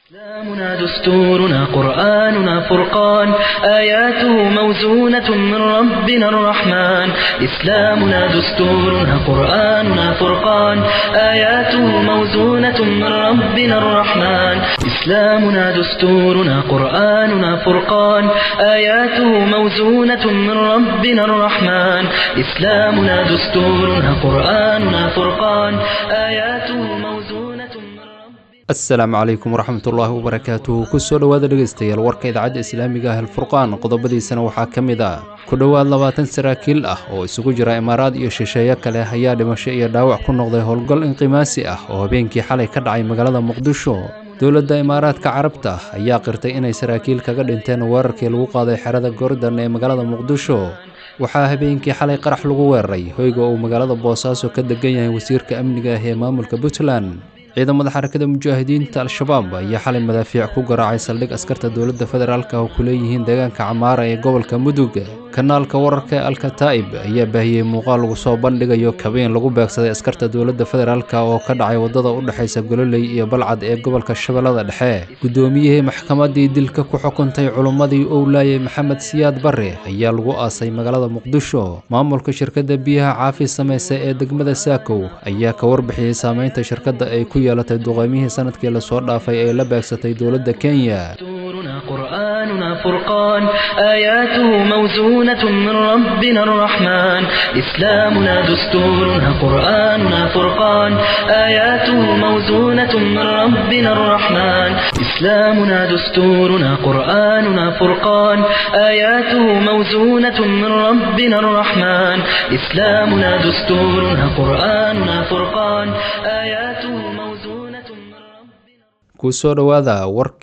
إسلامنا دستورنا قرآننا فرقان آياته موزونة من ربنا الرحمن إسلامنا دستورنا قرآننا فرقان آياته موزونة من ربنا الرحمن إسلامنا دستورنا قرآننا فرقان آياته موزونة من ربنا الرحمن إسلامنا دستورنا قرآننا فرقان آياته موزونة من ربنا asalaamu calaykum waraxmatullaahi wabarakaatuhu kusoo dhowaada dhegaystayaal warka idaacadda islaamiga ah alfurqaan qodobadiisana waxaa ka mid ah ku dhowaad labaatan saraakiil ah oo isugu jira imaaraad iyo shisheeye kale ayaa dhimasho iyo dhaawac ku noqday howlgal inqimaasi ah oo habeenkii xalay ka dhacay magaalada muqdisho dowladda imaaraadka carabta ayaa qirtay inay saraakiil kaga dhinteen weerarkii lagu qaaday xerada goordan ee magaalada muqdisho waxaa habeenkii xalay qarax lagu weeraray hoyga uu magaalada boosaaso ka degan yahay wasiirka amniga ah ee maamulka puntland ciidamada xarakada mujaahidiinta al-shabaab ayaa xalay madaafiic ku garaacay saldhig askarta dowladda federaalk oo ku leeyihiin deegaanka camaara ee gobolka mudug kanaalka wararka ee alkataa'ib ayaa baahiyey muuqaal lagu soo bandhigayo kabeen lagu beegsaday askarta dowladda federaalk oo ka dhacay waddada u dhexaysa gololey iyo balcad ee gobolka shabeellada dhexe guddoomiyihii maxkamaddii dilka ku xukuntay culummadii owlaayey maxamed siyaad barre ayaa lagu aasay magaalada muqdisho maamulka shirkadda biyaha caafi samaysa ee degmada saakow ayaa ka warbixiyey saameynta shirkadda ay ku yeelatay duqeymihii sanadkii lasoo dhaafay ee la beegsatay dowladda kenya دستورنا قرآننا فرقان آياته موزونة من ربنا الرحمن إسلامنا دستورنا قرآننا فرقان آياته موزونة من ربنا الرحمن إسلامنا دستورنا قرآننا فرقان آياته موزونة من ربنا الرحمن إسلامنا دستورنا قرآننا فرقان آياته موزونة من ربنا kusoo dhowaada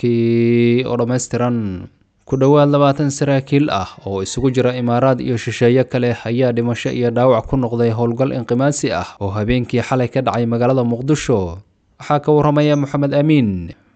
warkii oo dhammaystiran ku dhowaad labaatan saraakiil ah oo isugu jira imaaraad iyo shisheeye kale ayaa dhimasho iyo dhaawac ku noqday howlgal inqimaasi ah oo habeenkii xalay ka dhacay magaalada muqdisho waxaa ka waramaya moxamed amiin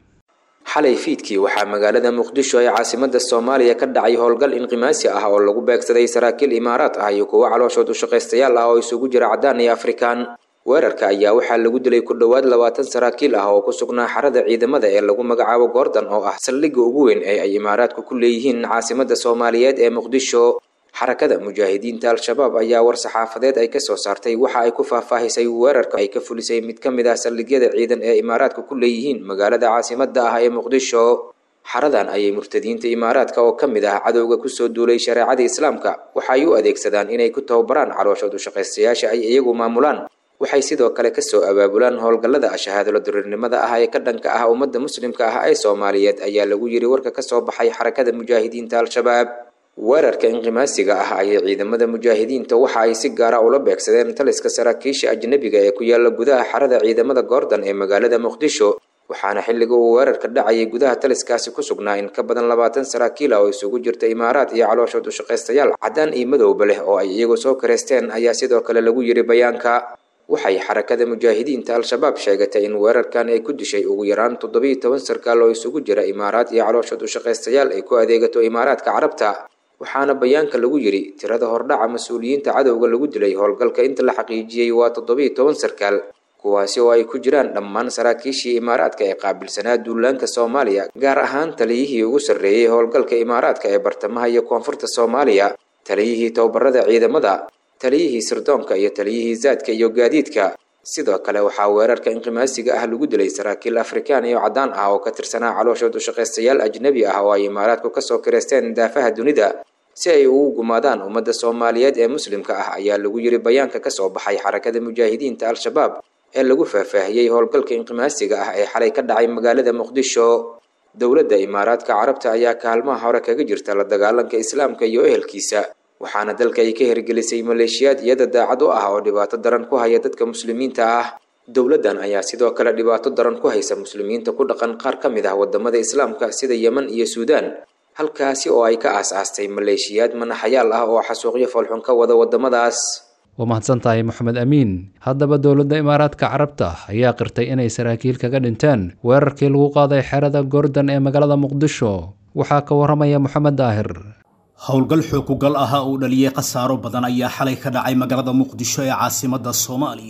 xalay fiidkii waxaa magaalada muqdisho ee caasimada soomaaliya ka dhacay howlgal inqimaasi ah oo lagu beegsaday saraakiil imaaraad ah iyo kuwo calooshood ushaqaystayaal ah oo isugu jira caddaan iyo afrikaan weerarka ayaa waxaa lagu dilay ku dhowaad labaatan saraakiil ah oo ku sugnaa xarada ciidamada ee lagu magacaabo goordan oo ah saldhigga ugu weyn ee ay imaaraadku ku leeyihiin caasimada soomaaliyeed ee muqdisho xarakada mujaahidiinta al-shabaab ayaa war saxaafadeed ay kasoo saartay waxa ay ku faahfaahisay weerarka ay ka fulisay mid ka mid ah saldhigyada ciidan ee imaaraadka ku leeyihiin magaalada caasimada ah ee muqdisho xaradan ayay murtadiinta imaaraadka oo ka mid ah cadowga kusoo duulay shareecada islaamka waxa ay u adeegsadaan inay ku tababaraan calooshood ushaqaystayaasha ay iyagu maamulaan waxay sidoo kale kasoo abaabulaan howlgallada shahaadalo duriirnimada ah ee ka dhanka ah ummadda muslimka ah ee soomaaliyeed ayaa lagu yiri warka kasoo baxay xarakada mujaahidiinta al-shabaab weerarka inqimaasiga ah ayay ciidamada mujaahidiinta waxa ay si gaara ula beegsadeen taliska saraakiisha ajnabiga ee ku yaala gudaha xarada ciidamada goordan ee magaalada muqdisho waxaana xilliga uu weerarka dhacayay gudaha taliskaasi ku sugnaa in ka badan labaatan saraakiil ah oo isugu jirta imaaraad iyo calooshood ushaqaystayaal caddaan iyo madowba leh oo ay iyagu soo kareysteen ayaa sidoo kale lagu yiri bayaanka waxay xarakada mujaahidiinta al-shabaab sheegatay in weerarkan ay ku dishay ugu yaraan toddobiiyo toban sarkaal oo isugu jira imaaraad iyo calooshood ushaqaystayaal ay ku adeegato imaaraadka carabta waxaana bayaanka lagu yiri tirada hordhaca mas-uuliyiinta cadowga lagu dilay howlgalka inta la xaqiijiyey waa toddobiiyo toban sarkaal kuwaasi oo ay ku jiraan dhammaan saraakiishii imaaraadka ee qaabilsanaa duulaanka soomaaliya gaar ahaan taliyihii ugu sarreeyey howlgalka imaaraadka ee bartamaha iyo koonfurta soomaaliya taliyihii tababarada ciidamada taliyihii sirdoonka iyo taliyihii zaadka iyo gaadiidka sidoo kale waxaa weerarka inqimaasiga ah lagu dilay saraakiil afrikaan iyo caddaan ah oo ka tirsanaa calooshood ushaqaystayaal ajnabi ah oo ay imaaraadku kasoo kireysteen daafaha dunida si ay ugu gumaadaan ummadda soomaaliyeed ee muslimka ah ayaa lagu yiri bayaanka kasoo baxay xarakada mujaahidiinta al-shabaab ee lagu faahfaahiyey howlgalka inqimaasiga ah ee xalay ka dhacay magaalada muqdisho dowladda imaaraadka carabta ayaa kaalmaha hore kaga jirta la dagaalanka islaamka iyo ehelkiisa waxaana dalka ay ka hirgelisay maleeshiyaad iyada daacad u ah oo dhibaato daran ku haya dadka muslimiinta ah dowladdan ayaa sidoo kale dhibaato daran ku haysa muslimiinta ku dhaqan qaar ka mid ah wadamada islaamka sida yeman iyo suudaan halkaasi oo ay ka aas-aastay maleeshiyaad manaxayaal ah oo xasuuqyo foolxun ka wada wadamadaas waa mahadsan tahay moxamed amiin haddaba dowladda imaaraadka carabta ayaa qirtay inay saraakiil kaga dhinteen weerarkii lagu qaaday xerada goordan ee magaalada muqdisho waxaa ka waramaya moxamed daahir howlgal xookugal ah uu dhaliyey khasaaro badan ayaa xalay ka dhacay magaalada muqdisho ee caasimadda soomaaliya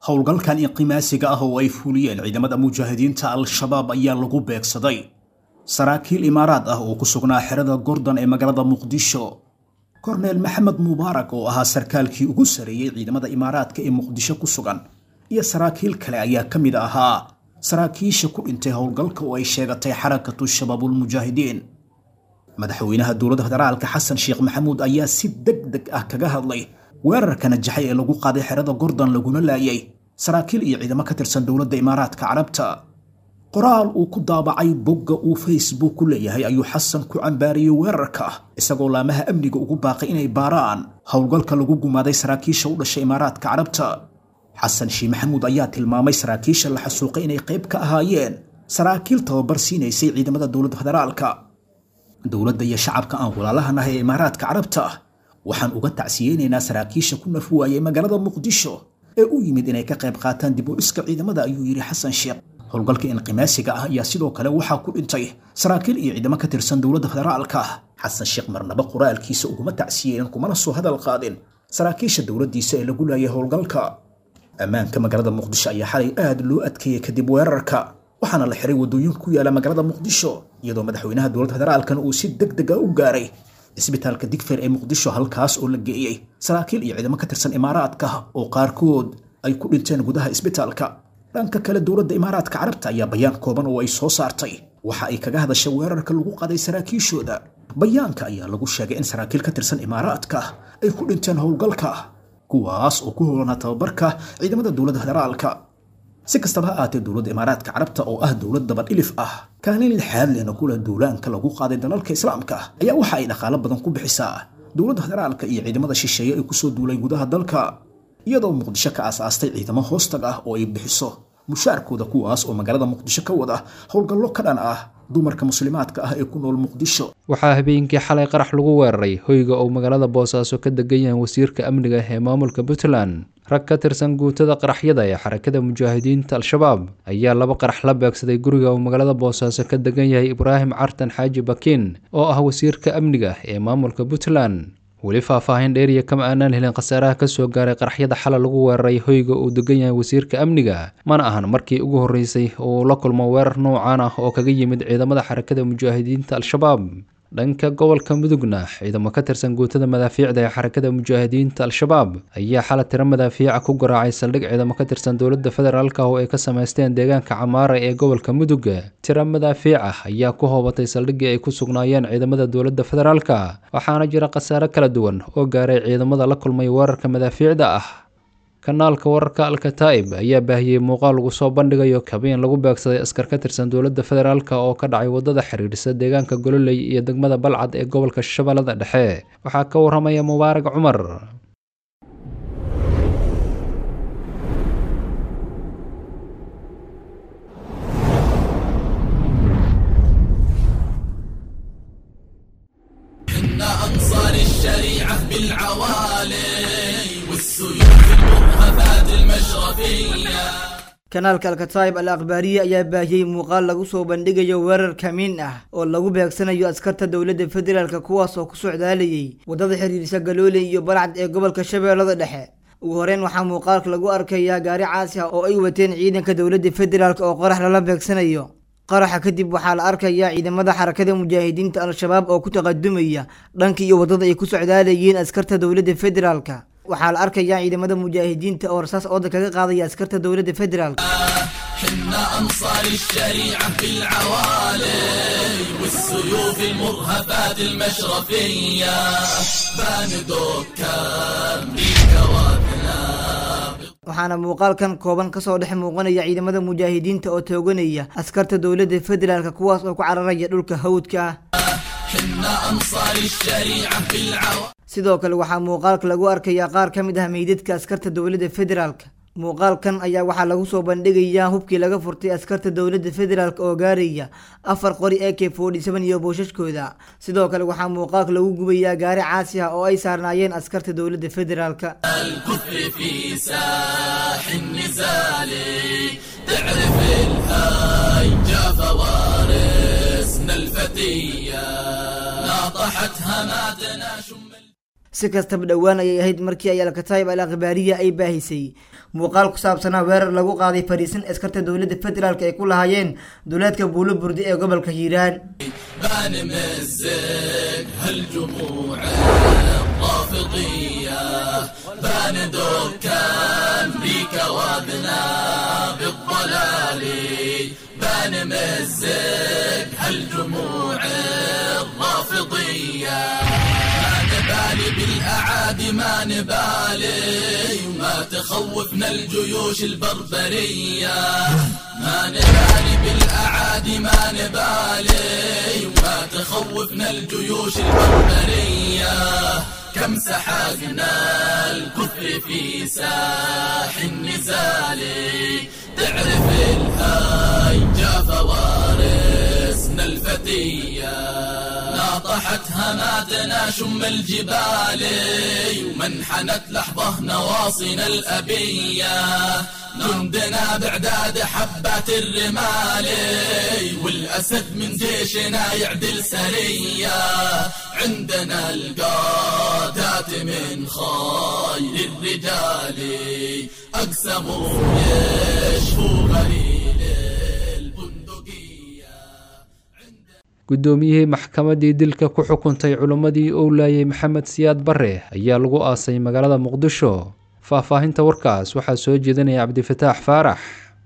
howlgalkan inqimaasiga ah oo ay fuliyeen ciidamada mujaahidiinta al-shabaab ayaa lagu beegsaday saraakiil imaaraad ah oo ku sugnaa xerada gordon ee magaalada muqdisho korneel maxamed mubaarak oo ahaa sarkaalkii ugu sareeyey ciidamada imaaraadka ee muqdisho ku sugan iyo saraakiil kale ayaa ka mid ahaa saraakiisha ku dhintay howlgalka oo ay sheegatay xarakatu shabaabulmujaahidiin madaxweynaha dowladda federaalka xasan sheekh maxamuud ayaa si deg deg ah kaga hadlay weerarka najaxay ee lagu qaaday xerada gordon laguna laayay saraakiil iyo ciidamo ka tirsan dowladda imaaraadka carabta qoraal uu ku daabacay bogga uu facebook ku leeyahay ayuu xasan ku cambaariyey weerarka isagoo laamaha amniga ugu baaqay inay baaraan howlgalka lagu gumaaday saraakiisha u dhashay imaaraadka carabta xasan shii maxamuud ayaa tilmaamay saraakiisha la xasuuqay inay qayb ka ahaayeen saraakiil tababar siinaysay ciidamada dowladda federaalka dowladda iyo shacabka aan walaalahanahay ee imaaraadka carabta waxaan uga tacsiyeynaynaa saraakiisha ku naf waayay magaalada muqdisho ee u yimid inay ka qayb qaataan dib u dhiska ciidamada ayuu yidhi xasan sheekh howlgalka inqimaasiga ah ayaa sidoo kale waxaa ku dhintay saraakiil iyo ciidamo ka tirsan dowladda federaalka xasan sheekh marnaba qoraalkiisa uguma tacsiyeynin kumana soo hadal qaadin saraakiisha dowladdiisa ee lagu laayay howlgalka ammaanka magaalada muqdisho ayaa xalay aad loo adkeeyey kadib weerarka waxaana la xiray waddooyin ku yaala magaalada muqdisho iyadoo madaxweynaha dowladda federaalkana uu si deg deg a u gaaray cisbitaalka digfeer ee muqdisho halkaas oo la geeyey saraakiil iyo ciidamo ka tirsan imaaraadka oo qaarkood ay ku dhinteen gudaha isbitaalka dhanka kale dowladda imaaraadka carabta ayaa bayaan kooban oo ay soo saartay waxa ay kaga hadashay weerarka lagu qaday saraakiishooda bayaanka ayaa lagu sheegay in saraakiil ka tirsan imaaraadka ay ku dhinteen howlgalka kuwaas oo ku howlanaa tababarka ciidamada dowladda federaalka si kastaba ha aatee dowladda imaaraadka carabta oo ah dowlad dabadhilif ah kaalin lixaad lehna kula duulaanka lagu qaaday dalalka islaamka ayaa waxa ay dhaqaalo badan ku bixisaa dowladda federaalka iyo ciidamada shisheeye ee kusoo duulay gudaha dalka iyadoo muqdisho ka aasaastay ciidamo hoostag ah oo ay bixiso mushaarkooda kuwaas oo magaalada muqdisho ka wada howlgallo ka dhan ah dumarka muslimaadka ah ee ku nool muqdisho waxaa habeenkii xalay qarax lagu weeraray hoyga uu magaalada boosaaso ka degan yahay wasiirka amniga ee maamulka puntland rag ka tirsan guutada qaraxyada ee xarakada mujaahidiinta al-shabaab ayaa laba qarax la beegsaday guriga uu magaalada boosaaso ka degan yahay ibraahim cartan xaaji bakiin oo ah wasiirka amniga ee maamulka puntland weli faahfaahin dheeriya kama aanaan helin khasaaraha kasoo gaaray qaraxyada xala lagu weeraray hoyga uu degan yahay wasiirka amniga mana ahan markii ugu horreysay oo uu la kulmo weerar noocaan ah oo kaga yimid ciidamada xarakada mujaahidiinta al-shabaab dhanka gobolka mudugna ciidamo ka tirsan guutada madaafiicda ee xarakada mujaahidiinta al-shabaab ayaa xala tiro madaafiica ku garaacay saldhig ciidamo ka tirsan dowladda federaalk oo ay ka samaysteen deegaanka camaara ee gobolka mudug tiro madaafiic ah ayaa ku hoobatay saldhiggii ay ku sugnaayeen ciidamada dowladda federaalka waxaana jira khasaare kala duwan oo gaaray ciidamada la kulmay weerarka madaafiicda ah kanaalka wararka alkataa'ib ayaa baahiyey muuqaal lagu soo bandhigayo kabeen lagu beegsaday askar ka tirsan dowladda federaalk oo ka dhacay waddada xiriirisa deegaanka gololey iyo degmada balcad ee gobolka shabeellada dhexe waxaa ka waramaya mubaarag cumar أنصار الشريعة بالعوالي والسيوف المرهفات المشرفية kanaalka alkataayib al akhbaariye ayaa baahiyey muuqaal lagu soo bandhigayo weerar kamiin ah oo lagu beegsanayo askarta dowladda federaalk kuwaas oo ku socdaalayay waddada xiriirisa galooley iyo balcad ee gobolka shabeellada dhexe ugu horeyn waxaa muuqaalka lagu arkayaa gaari caasi ah oo ay wateen ciidanka dowladda federaalk oo qarax lala beegsanayo qaraxa kadib waxaa la arkayaa ciidamada xarakada mujaahidiinta al-shabaab oo ku taqadumaya dhanka iyo waddada ay ku socdaalayeen askarta dowladda federaalka waxaa la arkayaa ciidamada mujaahidiinta oo rasaas ooda kaga qaadaya askarta dowladda federaalk حنا أنصار الشريعة بالعوالي والسيوف المرهفات المشرفية باندوك أمريكا وأذناب waxaana muuqaalkan kooban kasoo dhex muuqanaya ciidamada mujaahidiinta oo tooganaya askarta dowladda federaalk kuwaas oo ku cararaya dhulka hawdka ah حنا أنصار الشريعة بالعوالي sidoo kale waxaa muuqaalka lagu arkayaa qaar ka mid ah meydadka askarta dowladda federaalk muuqaalkan ayaa waxaa lagu soo bandhigayaa hubkii laga furtay askarta dowladda federaalk oo gaaraya afar qori a k forty seven iyo booshaskooda sidoo kale waxaa muuqaalka lagu gubayaa gaari caasi ah oo ay saarnaayeen askarta dowladda federaalk الكفر في ساح النزال تعرف الهاي جا فوارسنا الفتية ناطحت هماتنا شم si kastaba dhowaan ayay ahayd markii ay alkataayib al akhbaariya ay baahisay muuqaal ku saabsanaa weerar lagu qaaday fariisin askarta dowladda federaalk ay ku lahaayeen duleedka buulo burdi ee gobolka hiiraan بان مزق هالجموع الرافضية بان دكان بيك وابنا بالضلال بان مزق هالجموع الرافضية ما نبالي بالأعادي ما نبالي وما تخوفنا الجيوش البربرية ما نبالي بالأعادي ما نبالي وما تخوفنا الجيوش البربرية كم سحقنا الكفر في ساح النزال تعرف الهاي فوارسنا الفتية ناطحت هماتنا شم الجبال ومنحنت لحظة نواصينا الأبية جندنا بعداد حبات الرمال والأسد من جيشنا يعدل سرية عندنا القادات من خير الرجال أقسموا يشفوا غليل البندقية guddoomiyihii maxkamaddii dilka ku xukuntay culimmadii uu laayay maxamed siyaad bare ayaa lagu aasay magaalada muqdisho faahfaahinta warkaas waxaa soo jeedinaya cabdifataax faarax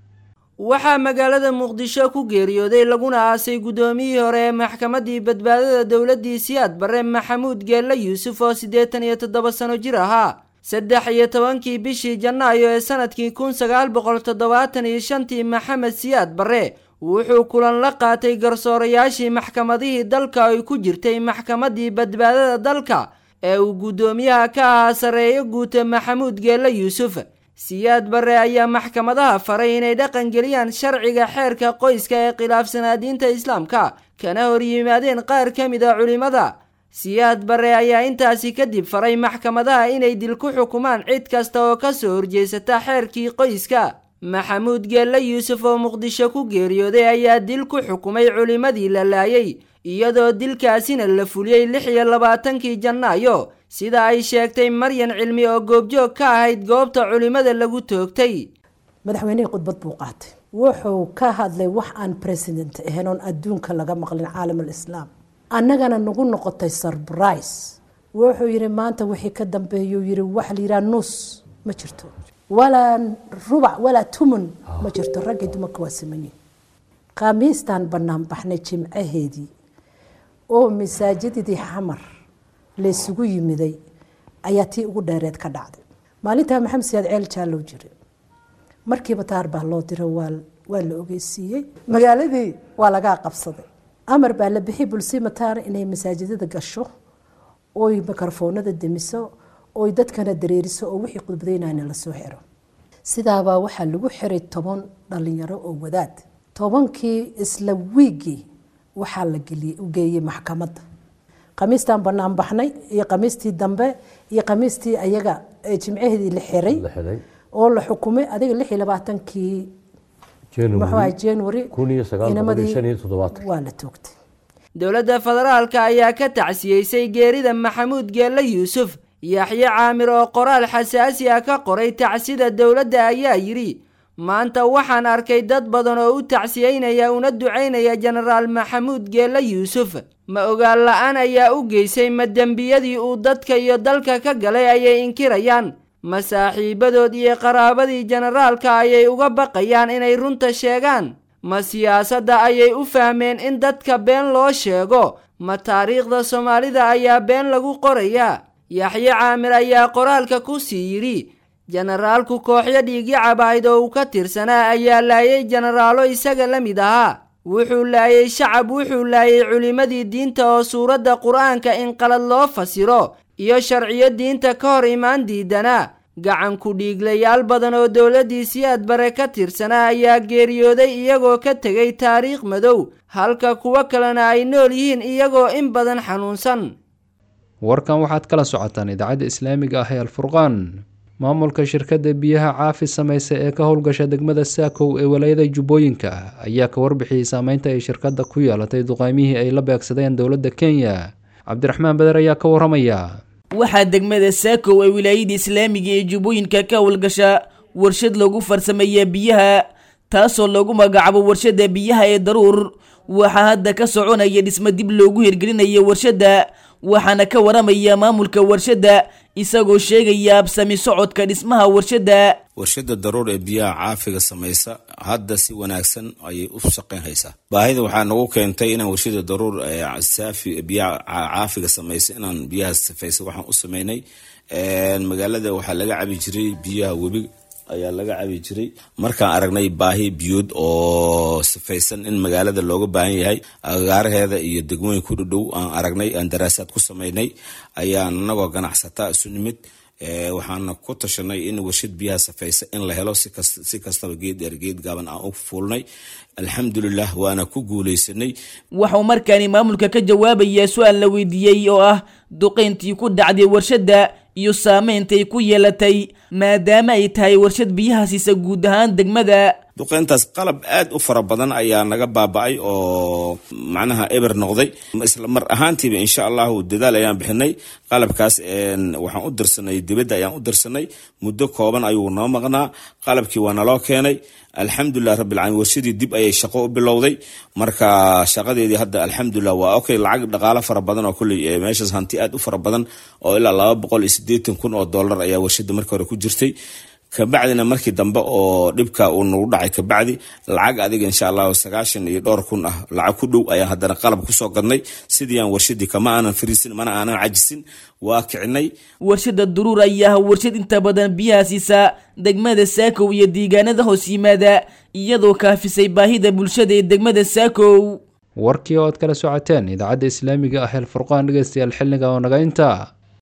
waxaa magaalada muqdisho ku geeriyooday laguna aasay guddoomiyihii hore ee maxkamaddii badbaadada dowladdii siyaad bare maxamuud geelle yuusuf oo siddeetan iyo toddoba sano jir ahaa saddex iyo tobankii bishii janaayo ee sanadkii kun sagaal boqol toddobaatan iyo shantii maxamed siyaad bare wuxuu kulan la qaatay garsoorayaashii maxkamadihii dalka ay ku jirtay maxkamaddii badbaadada dalka ee uu guddoomiyaha ka ahaa sarreeyo guuta maxamuud geelle yuusuf siyaad bare ayaa maxkamadaha faray inay dhaqan geliyaan sharciga xeerka qoyska ee khilaafsanaa diinta islaamka kana hor yimaadeen qaar ka mid a culimmada siyaad bare ayaa intaasi kadib faray maxkamadaha inay dil ku xukumaan cid kasta oo ka soo horjeesata xeerkii qoyska maxamuud geelle yuusuf oo muqdisho ku geeriyooday ayaa dil ku xukumay culimmadii la laayay iyadoo dilkaasina la fuliyey lix iyo labaatankii janaayo sida ay sheegtay maryan cilmi oo goobjoog ka ahayd goobta culimmada lagu toogtay madaxweynihii khudbad buu qaatay wuxuu ka hadlay wax aan president ahayn oon adduunka laga maqlin caalam alislaam annagana nagu noqotay surbrise wuxuu yidhi maanta wixii ka dambeeyuu yidhi waxa la yidhaha nus ma jirto walaa rubac walaa tumun ma jirto raggii dumarka waa simanyihin khamiistaan bannaan baxnay jimcaheedii oo masaajidadii xamar laysugu yimiday ayaa tii ugu dheereed ka dhacday maalintaa maxamed siyaad ceel jaallow jira markiiba taar baa loo diro waa la ogeysiiyey magaaladii waa lagaa qabsaday amar baa la bixiyay bulsima taar inay masaajidada gasho oy mikrofoonada demiso oy dadkana dareeriso oo wixii khudbadaynayna lasoo xiro sidaabaa waxaa lagu xiray toban dhalinyaro oo wadaad tobankii isla wiigii waxaa la geeyey maxkamadda khamiistaan banaan baxnay iyo khamiistii dambe iyo khamiistii ayaga jimcaheedii la xiray oo la xukumay adiga lix iyo labaatankii muxuu january waa la toogtay dowladda federaalka ayaa ka tacsiyeysay geerida maxamuud geelle yuusuf yaxye caamir oo qoraal xasaasi ah ka qoray tacsida dowladda ayaa yidhi maanta waxaan arkay dad badan oo u tacsiyeynaya una ducaynaya jenaraal maxamuud geelle yuusuf ma ogaan la-aan ayaa u geysay ma dembiyadii uu dadka iyo dalka ka galay ayay inkirayaan ma saaxiibadood iyo qaraabadii jenaraalka ayay uga baqayaan inay runta sheegaan ma siyaasadda ayay u fahmeen in dadka been loo sheego ma taariikhda soomaalida ayaa been lagu qorayaa yaxye caamir ayaa qoraalka ku sii yidhi jenaraalku kooxyo dhiigyacab ahayd oo uu ka tirsanaa ayaa laayay jenaraalo isaga la mid ahaa wuxuu laayay shacab wuxuu laayay culimmadii diinta oo suuradda qur-aanka in qalad loo fasiro iyo sharciyo diinta ka hor imaan diidanaa gacan ku dhiiglayaal badan oo dowladdii siyaad bare ka tirsanaa ayaa geeriyooday iyagoo ka tegay taariikh madow halka kuwo kalena ay nool yihiin iyagoo in badan xanuunsan warkan waxaad kala socotaan idaacadda islaamiga ah ee alfurqaan maamulka shirkadda biyaha caafi samaysa ee ka howlgasha degmada saakow ee walaayada jubbooyinka ayaa ka warbixiyey saameynta ay shirkadda ku yeelatay duqaymihii ay la beegsadeen dowladda kenya cabdiraxmaan beder ayaa ka waramaya waxaa degmada saakow ee wilaayada islaamiga ee jubbooyinka ka howlgasha warshad lagu farsameeya biyaha taasoo lagu magacaabo warshadda biyaha ee daruur waxaa hadda ka soconaya dhismo dib loogu hirgelinaya warshadda waxaana ka waramaya maamulka warshadda isagoo sheegaya absami socodka dhismaha warshadda warshada daruur ee biyaha caafiga samaysa hadda si wanaagsan ayay u shaqayn haysaa baahida waxaa nagu keentay inaan warshada daruur saafi biyaha caafiga samaysa inaan biyaha safaysa waxaan u sameynay magaalada waxaa laga cabi jiray biyaha webi ayaa laga cabi jiray markaan aragnay baahi biyood oo sifaysan in magaalada looga baahan yahay agaaraheeda iyo degmooyin ku dhudhow aan aragnay aan daraasaad ku samaynay ayaan anagoo ganacsataa isu nimid waxaana ku tashanay in warshad biyaha safaysa in la helo si kastaba geed dheer geed gaaban aan u fuulnay alxamdulilah waana ku guuleysanay waxau markaani maamulka ka jawaabayaa su-aal la weydiiyey oo ah duqayntii ku dhacday warshadda iyo saamayntay ku yeelatay maadaama ay tahay warshad biyaha siisa guud ahaan degmada duqeyntaas qalab aad u fara badan ayaa naga baaba-ay oo macnaha eber noqday isla mar ahaantiiba insha allahu dadaal ayaan bixinay qalabkaas waxaan u dirsanay dibadda ayaan u dirsanay muddo kooban ayuu noo maqnaa qalabkii waa naloo keenay alxamdulilah rabbilcaalamiin warshadii dib ayay shaqo u bilowday marka shaqadeedii hadda alxamdulilah waa okay lacag dhaqaalo fara badan oo kulley meeshaas hanti aad u fara badan oo ilaa laba boqol iyo siddeetan kun oo dollar ayaa warshada markii hore ku jirtay kabacdina markii dambe oo dhibka uu nagu dhacay kabacdi lacag adiga insha allahu sagaashan iyo dhowr kun ah lacag ku dhow ayaan haddana qalab kusoo gadnay sidii aan warshadii kama aanan fariisin mana aanan cajisin waa kicinay warshada duruur ayaa warshad inta badan biyaha siisa degmada saakow iyo deegaanada hoos yimaada iyadoo kaafisay baahida bulshada ee degmada saakow warkii oo aad kala socoteen idaacadda islaamiga ah el furqaan dhegeystayaal xilliga oo naga intaa